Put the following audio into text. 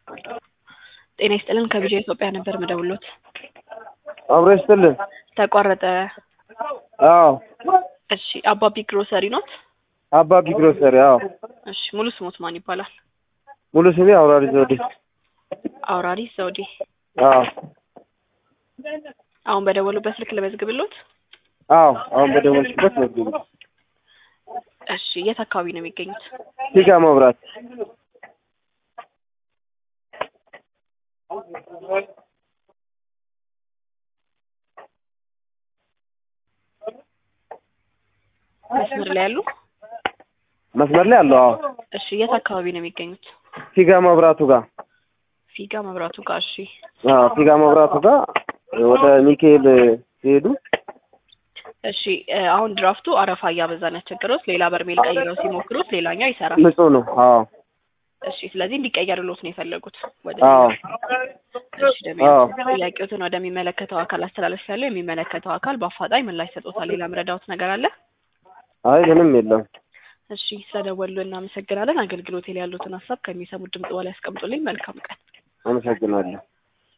ጤና ይስጥልን ከቢጃ ኢትዮጵያ ነበር ምደውሎት። አብሮ ይስጥልን። ተቋረጠ። አዎ እሺ አባቢ ግሮሰሪ ኖት? አባቢ ግሮሰሪ። አዎ እሺ ሙሉ ስሞት ማን ይባላል? ሙሉ ስሜ አውራሪ ዘውዴ። አውራሪ ዘውዴ። አዎ አሁን በደወሉበት ስልክ ልመዝግብሎት? አዎ አሁን በደወልሽበት መዝግቢ። እሺ የት አካባቢ ነው የሚገኙት? ፊጋ መብራት። መስመር ላይ ያሉ? መስመር ላይ አለው። አዎ እሺ የት አካባቢ ነው የሚገኙት? ፊጋ መብራቱ ጋር። ፊጋ መብራቱ ጋር። እሺ አዎ ፊጋ መብራቱ ጋር ወደ ሚካኤል ሲሄዱ እሺ እ አሁን ድራፍቱ አረፋ እያበዛ ነው ያስቸገረውት። ሌላ በርሜል ቀይረው ሲሞክሩት ሌላኛው ይሰራል። ንጹህ ነው። አዎ እሺ ስለዚህ እንዲቀየርሎት ነው የፈለጉት ወደ አዎ እሺ ደግሞ አዎ ጥያቄዎትን ወደሚመለከተው አካል አስተላለፍ ያለው የሚመለከተው አካል በአፋጣኝ ምላሽ ሰጥቶታል። ሌላ ምረዳውት ነገር አለ? አይ ምንም የለም። እሺ ስለደወሉ እናመሰግናለን። አገልግሎቴ ላይ ያሉትን ሀሳብ ከሚሰሙት ድምጽ በላይ ያስቀምጡልኝ። መልካም ቀን። አመሰግናለሁ።